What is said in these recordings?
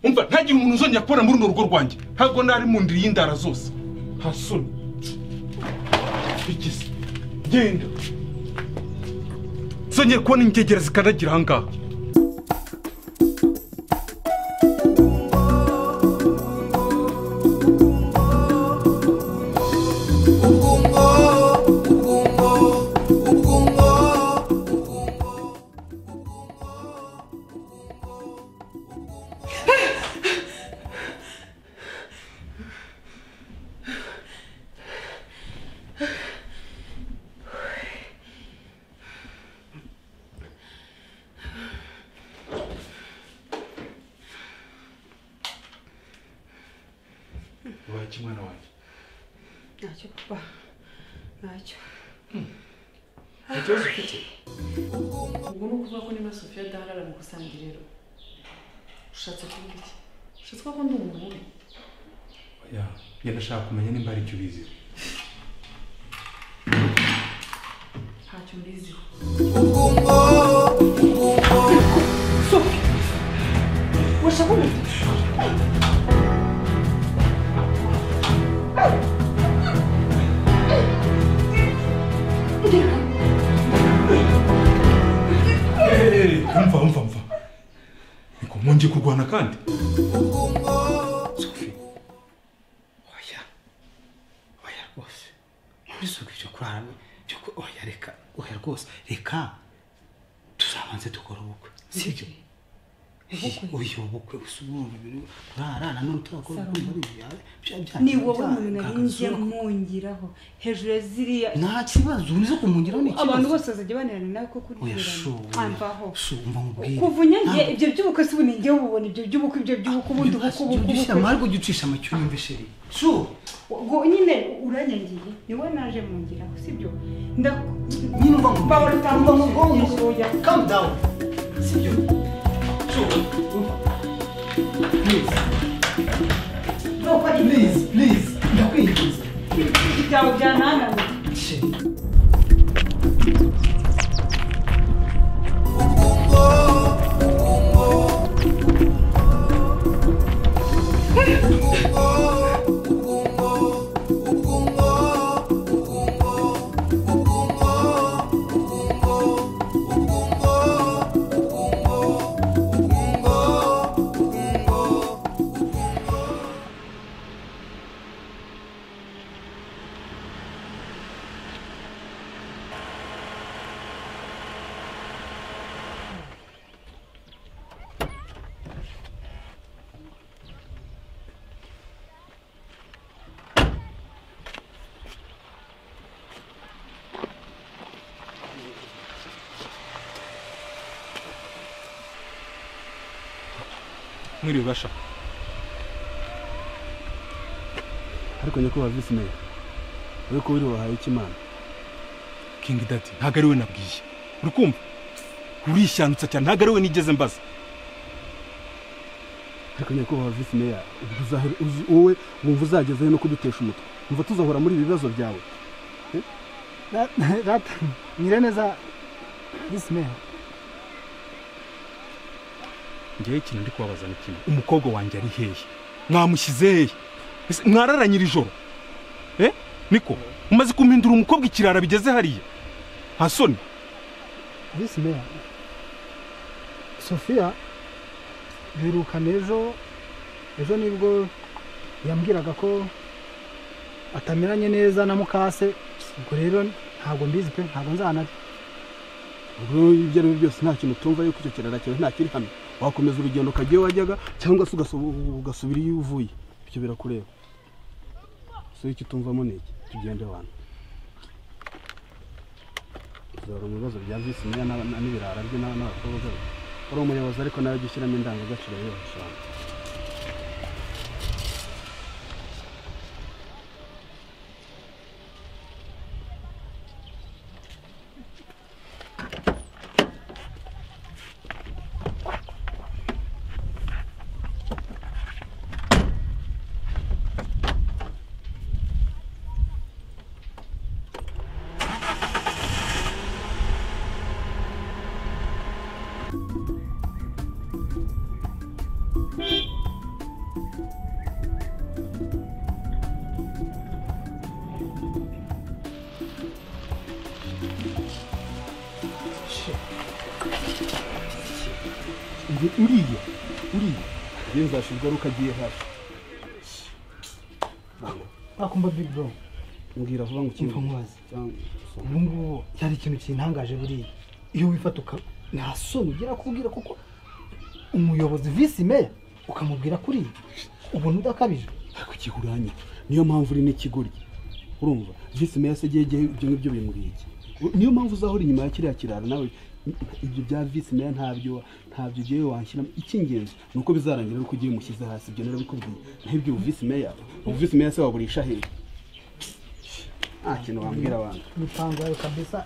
umva ntagira umuntu uzongera kubona muri runo rugo rwanjye ntabwo nari mu ndiri y'indara zose hasoni bigeze genda zongeye kubona ingegera zikandagira ahangaha waki mwana wanjye ntacyo papa ntacyo ikibazo ufite ubwo ni ukuvuga ko niba sofiya adaharara mu kusangiriro ushatse kuvuga iki ushatse kuvuga ko ndi umuntu mubi Ya, njye ndashaka kumenya nimba hari icyo ubizi ntacyo mbiziho umva umva umva niko mwongeye kurwana kandi sofi oya oya rwose muri sofi ibyo kuraramo byo ku oya reka oya rwose reka tuzabanze dukora ubukwe sibyo uyu ubukwe gusa umuntu biri kurara nanone turakora ubukwe muri ibi yawe bya bya ni wowe umuntu nari njye mpungiraho hejuru ya ziriya nta kibazo urizo kumungiraho ni abantu ikibazo bose bazajya bananira nawe ko kuri oya shu amvaho shu umva nkubwire kuva unyange ibyo by'ubukwe si ubu njyewe ubona ibyo by'ubukwe ibyo by'ubukwe ubundi ubukwe ubukwe ubukwe ubukwe amarwa ujya ucisha amacyo yumve sheri shu ubwo nyine uranyangiye ni wowe naje mu ngira sibyo ndakumva nyine umva nkubwire utamba mu bwonko calm down. Sibyo. Shu, umva. Please, nuko ari please, please. Ndakwinginze. ibyo byawe byanananiye Shit. mwiriwe basha ariko nyakubahwa visi meya we ko wiriwe wahaye ikimana kingi dati ntabwo ari we nabwiye uri kumva urishyandutsa cyane ntabwo ari we nigeze mbaza ariko nyakubahwa visi meya ubwo uzahora uzi- wowe wumva uzagezeho no kudutesha umutwe umva tuzahora muri ibi bibazo byawe Data, nyire neza this man. ngewe ikintu ndi kubabaza ni kimwe umukobwa wanjye ari hehe mwamushyize hehe Ese mwararanye ijoro eh niko umaze kumuhindura umukobwa ikirara bigeze hariya nta soni visi meya sofiya birukana ejo ejo nibwo yambwiraga ko atameranye neza na mukase ubwo rero ntabwo mbizi pe ntabwo nzana ubwo ibyo ari byo byose nta kintu tumva yuko icyo kirara cyawe ntakiri hano wakomeza urugendo ukajya iyo wajyaga cyangwa se ugaso- ugasubira iyo uvuye ibyo birakureba so icyo utumvamo ni iki tugende abantu tuzahora mu bibazo bya visi meya n'aba- n'ibirara bye n'aba- n'abakobwa be uri umuyobozi ariko nawe jya ushyiramo indangagaciro yose ushaka Uri- uriya uriya njyewe nzashigaruka agiye hasi wakumva big bro mbwira vuba ngo ukimve kimva mubazi cyangwa ubu ngubu cyari ikintu kintangaje buriya iyo wifata uka nta soni ugira kubwira kuko umuyobozi visi meya ukamubwira kuri ubona udakabije ariko igihuranye niyo mpamvu uri n'ikigoryi urumva visi meya se igihe igihe ibyo ngibyo bimuriye iki niyo mpamvu uzahora inyuma ya kiriya kiraro nawe ibyo bya visi meya ntabyo ntabyo ugiye wanshyiramo icy'ingenzi ni uko bizarangira ari uko ugiye umushyize hasi ibyo narabikubwiye naho ibyo ubu visi meya ubu visi meya se wagurisha hehe nta kintu wambwira abantu imipango yawe kabisa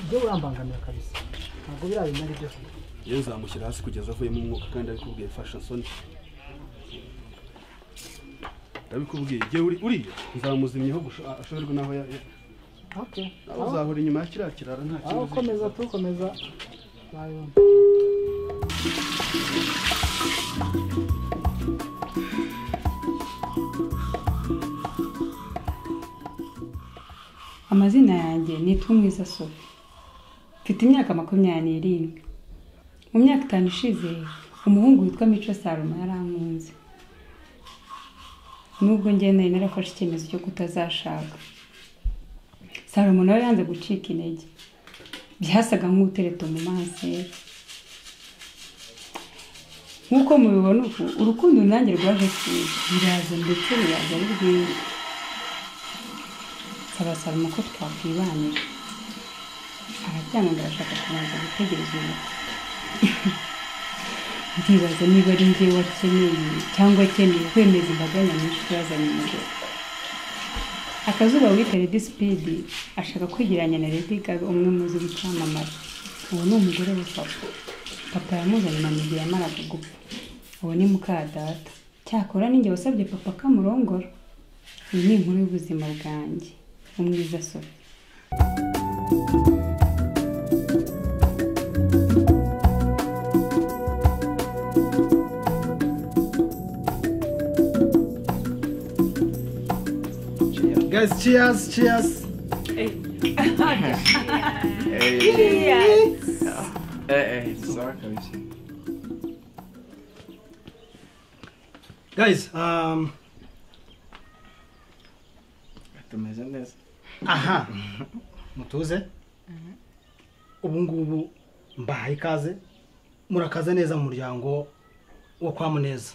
ibyo urambangamiye kabisa ntabwo biriya bintu ari byo yewe nzamushyira hasi kugeza avuyemo umwuka kandi ndabikubwiye fasha soni ndabikubwiye igihe uri uriya nzamuzimyeho gusho- ashoberwe n'aho ya- ya- okay aho uzahora inyuma ya kiriya kiraro nta aho kibazo ukomeza tukomeza wayibona amazina yanjye ni Tumwiza Sophie mfite imyaka makumyabiri n'irindwi mu myaka itanu ishize umuhungu witwa Mico Saloma yarankunze nubwo njye nari narafashe icyemezo cyo kutazashaka Saloma nawe yanze gucika intege byasaga nk'utereta mu manseri nk'uko mubibona ubu urukundo nanjye rwaje kuza biraza ndetse biraza ari rwiza abasaba uko twakwibanira arabyanga ndashaka kubanza gutegereza ubu ndibaza niba ari njye wakeneye cyangwa akeneye kwemeza imbaga nyamwinshi yazanye umugore akazuba wita redi sipidi ashaka kwigeranya na redi gaga umwe muzi w'icyamamare uwo ni umugore we papa papa yamuzanye na mugihe yamaraga gupfa uwo ni muka data cyakora ninjye wasabye papa kamurongora iyi ni inkuru y'ubuzima bwanjye umwiza sore guys cheers cheers guys um, tumeze neza aha mutuze ubu ngubu mbahaye ikaze murakaza neza mu muryango wo kwa muneza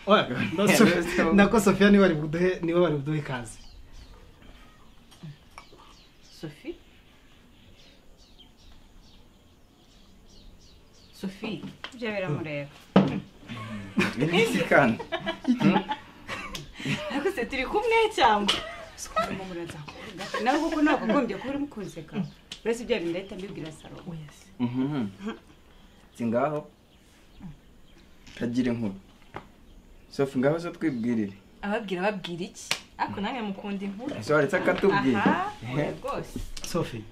Oya, na Sof- nako sofiya niwe bari buduhe niwe bari buduhe ikaze Sophie Sophie ibyo biramureba ibiki kandi ariko se turi kumwe cyangwa sikubamo murazakuvuga nawe kuko ntabwo agombye kuba urimo kunseka uretse ibyo bintu ndahita mbibwira salomo si ngaho kagira inkuru sofu ngaho zo twibwirire ababwira babwira iki ariko nange mukunda inkuru ese waretse akatubwira aha oya rwose sofi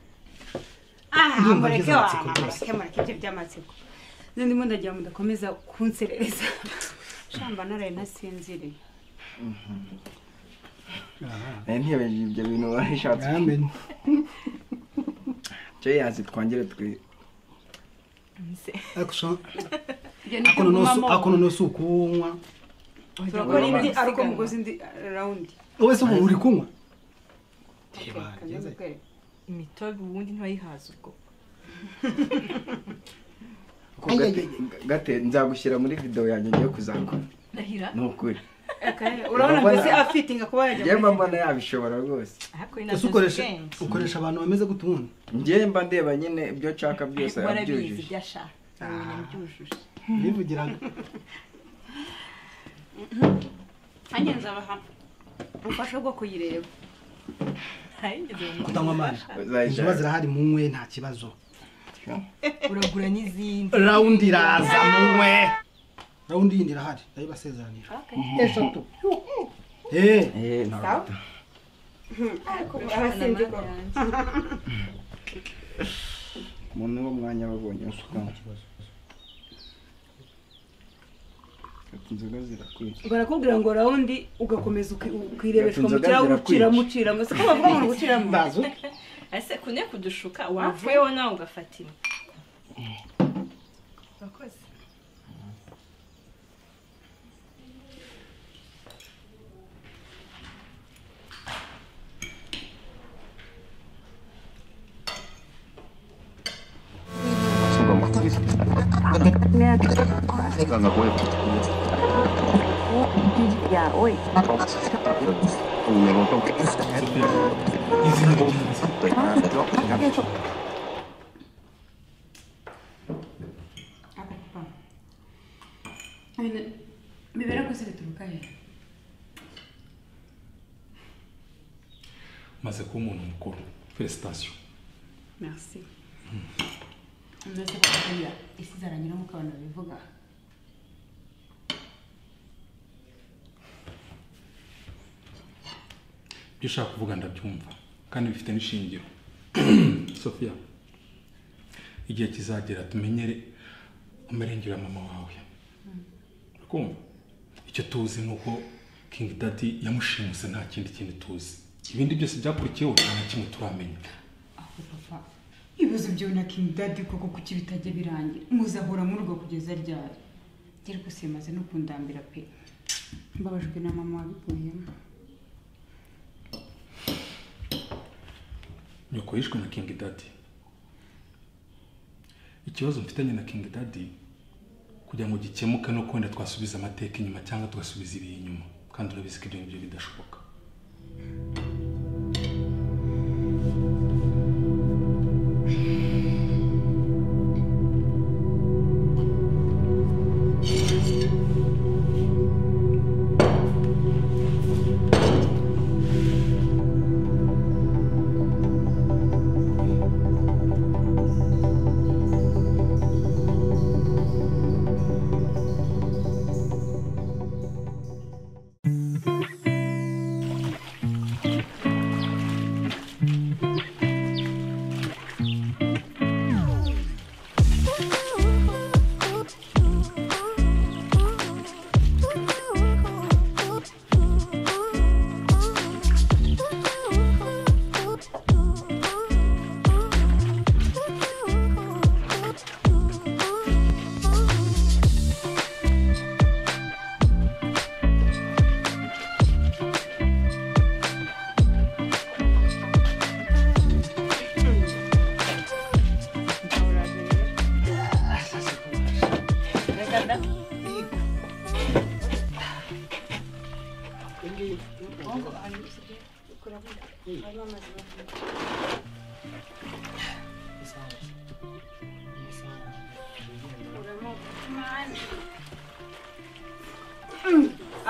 aha Ndumva mureke ngize wa amatsiko mureke rwose. mureke ibyo by'amatsiko none ndimo ndagira ngo mudakomeza kunserereza shamba naraye ntasinziriye Eh, ntiyibagije ibyo bintu warishatse Amen. cyo yazi twongere twi ariko sha- ibyo ni ako noneho si- ako noneho si ukunywa turakora indi ariko mugozi indi rawundi wowe se ubu uri kunywa Kageze kwereka. imitobe ubundi ntibayihaza ubwo Ko gate- gate nzagushyira muri video yanjye ngiye kuzakora ndahira ni ukuri Eka, urabona mbese afitinga kuba yajya njyewe mba muri- mbona yabishobora rwose ariko ese ukoresha ukoresha abantu bameze gute ubundi njyewe mba ndeba nyine ibyo nshaka byose warabizi yabyujuje ibyo ashaka abibona byujuje bivugiraga nanjye nzabaha ubufasha bwo kuyireba ntayigeze mu mutwe kutanywa amazi inzoba uzajya zirahari munywe nta kibazo uragura n'izindi rawundi iraza munywe rawundi yindi irahari ndayibasezeranira eshatu Eh, Eh, ntabwo umuntu wo mwanya wabonye usuka Ati inzoga zirakwica barakubwira ngo rawundi ugakomeza uki- ukirebeshwa mu Inzoga kirahuri zirakwica. uciramo uciramo siko bavuga ngo ni uguciramo ese kune kudushuka wavuyeho nawe ugafatirwa urakoze bibera ko se bituruka he maze kuba umuntu mukuru felicitasiyo merci mbese kukubwira isi zaranyuramo ukabona bivuga ibyo ushaka kuvuga ndabyumva kandi bifite n'ishingiro sofiya igihe kizagera tumenyere amarengero ya mama wawe urakumva icyo tuzi ni uko kingi dadi yamushimuse nta kindi kintu tuzi ibindi byose byakurikiyeho nta na kimwe turamenya aho papa ibibazo byawe na king daddy koko kuki bitajya birangira muzahora murwa kugeza ryari gere gusa maze no kundambira pe mbabajwe na mama wabikuyemo nyoko yishwe na kingi dadi ikibazo mfitanye na kingi dadi kugira ngo gikemuke no kwenda twasubiza amateka inyuma cyangwa tugasubiza ibihe inyuma kandi urabizi ko ibyo ngibyo bidashoboka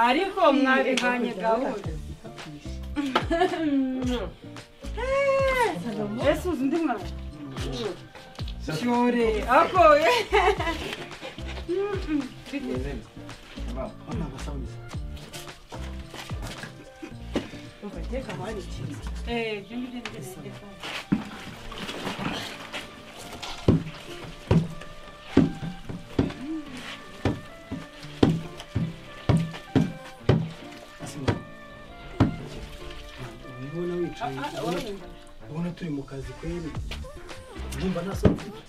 ariko mwabihanye gahunda ese uzi undi mwana cyore akoye ubibona wicaye ubona- ubona turi mu kazi kweri urumva nta soni ufite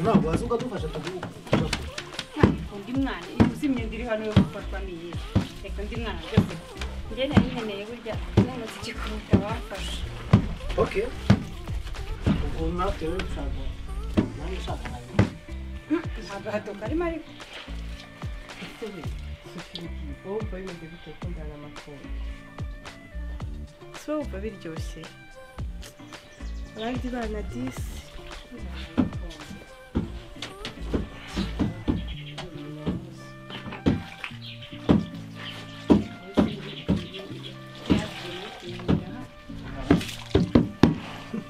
ntabwo waza ukadufasha tuguhugu undi mwana iyo uzi imyenda iri hano yo gufatwa ni iyi reka undi mwana byose njye nayiheneye burya n'umuziki kuruta bafashe oke ubwo natwe rero dushaka nanjye ushaka nawe agahato karimo ariko wowe umva bimeze bite ko ndana amatungo si wowe wumva biryoshye abandi bana disi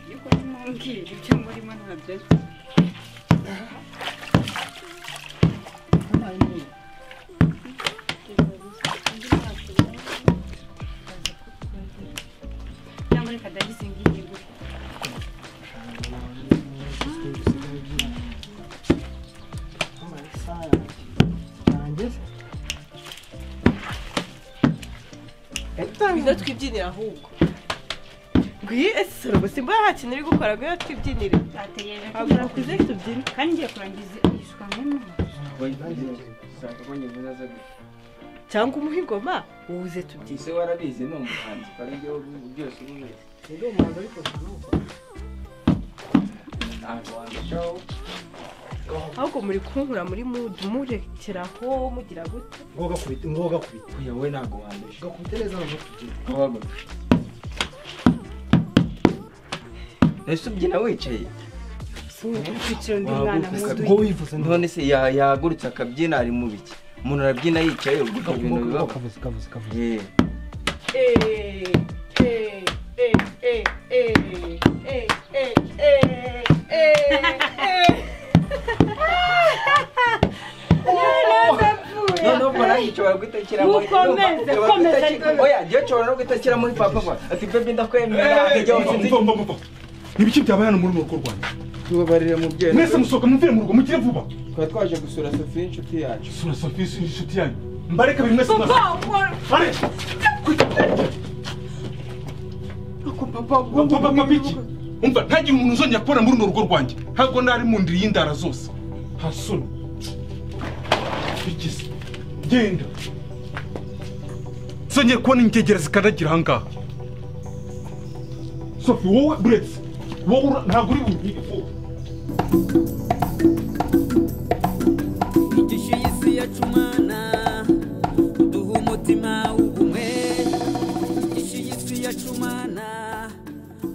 yuko ntimumbwira ibyo murimo ntabyo azi. cyangwa reka ndagize ngiyi gutya Amasaha yanjye. Yanjye se? ngwino twibyinire ahubwo ngwiye ese sorobo simba nta uri gukora ngwino twibyinire bategereje ko ntabwo murakuze nakuze tubyine kandi ngiye kurangiza iyishwa nk'umuntu cyangwa umuha ingoma wuze tubyine ese warabizi ni umuhanzi ukora ibyo byose uba ubizi Ni umuhanzi ariko nta n'uko. ntabwo wandikaho ahubwo muri kunkura muri mudu murekeraho mugira gute ngoga kubita ngoga kubita uyu wowe ntabwo wandisha gakubite neza abantu tubyine wabaga ese ubyina wicaye Kwicara undi mwana Wahaguruka muto. ubwo wivuze none se ya- yahagurutse akabyina ari mu biki umuntu arabyina yicaye ubwo ibyo bintu bibaho kavuze kavuze kavuze Eh, eee eee eee eee eee eee eee eee noneho mbona yishobora gutekera muri Mukomeze, Yashobora komeza gutekera- ariko- oya agiye ashobora no gutekera muri papa ngo ati bebi ndakwemera akajya mva, wasinzi mva, mva, mva. ni ibiki byabaye hano muri uru rugo rwanjye tubabarire mubyeyi mwese musohoka muvire mu rugo mugire vuba twari twaje gusura sofi y'inshuti yacu sura sofisi inshuti yanyu mbareke buri mwese mwese bare ako papa Papa, papa biki umva ntagire umuntu uzongera kubona muri urwo rugo rwanjye ntabwo nari mu ndiri y'indara zose hasoni bigeze genda zongera kubona ingegera zikandagira ahangaha sofi wowe buretse wowe ura- ntabwo uri bunyire wowe igishu y'isi yacu mwana uduha umutima w'ubumwe igishu y'isi yacu mwana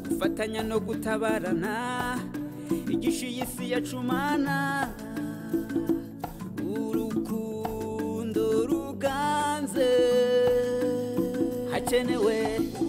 gufatanya no gutabarana igishu y'isi yacu mwana urukundo ruganze hakenewe